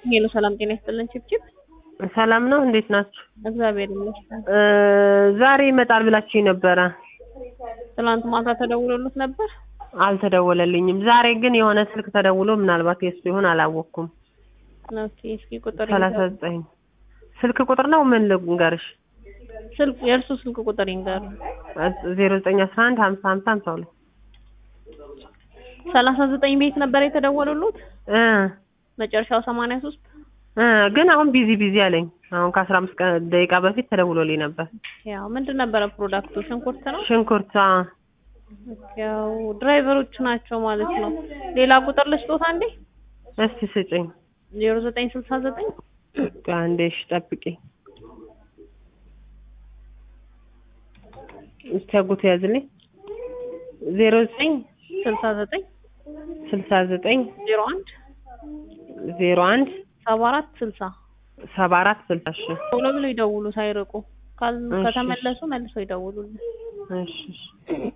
ሄሎ ሰላም ጤና ይስጥልን ችብችብ ሰላም ነው። እንዴት ናችሁ? እግዚአብሔር ይመስገን። እ ዛሬ ይመጣል ብላችሁ ነበረ። ትናንት ማታ ተደውሎልት ነበር። አልተደወለልኝም። ዛሬ ግን የሆነ ስልክ ተደውሎ ምናልባት የሱ ይሆን አላወቅኩም። ኦኬ እስኪ ቁጥር ሰላሳ ዘጠኝ ስልክ ቁጥር ነው ምን ልንገርሽ? ስልክ የእርሱ ስልክ ቁጥር ይንገሩ። ዜሮ ዘጠኝ አስራ አንድ ሀምሳ ሀምሳ ሀምሳ ሁለት ሰላሳ ዘጠኝ ቤት ነበር የተደወሉሉት እ መጨረሻው ሰማንያ ሶስት እ ግን አሁን ቢዚ ቢዚ አለኝ። አሁን ከአስራ አምስት ቀን ደቂቃ በፊት ተደውሎልኝ ነበር። ያው ምንድን ነበረ ፕሮዳክቱ? ሽንኩርት ነው። ሽንኩርት አ፣ ያው ድራይቨሮቹ ናቸው ማለት ነው። ሌላ ቁጥር ልስጦት አንዴ እስቲ ስጭኝ ዜሮ ዘጠኝ ስልሳ ዘጠኝ አንዴ እሺ፣ ጠብቂ እስቲ አጎቱ ያዝልኝ ዜሮ ዘጠኝ ስልሳ ዘጠኝ ስልሳ ዘጠኝ ዜሮ አንድ ዜሮ አንድ ሰባ አራት ስልሳ ሰባ አራት ስልሳ እሺ ቶሎ ብሎ ይደውሉ ሳይርቁ ካል- እሺ። ከተመለሱ መልሰው ይደውሉልን። እሺ እሺ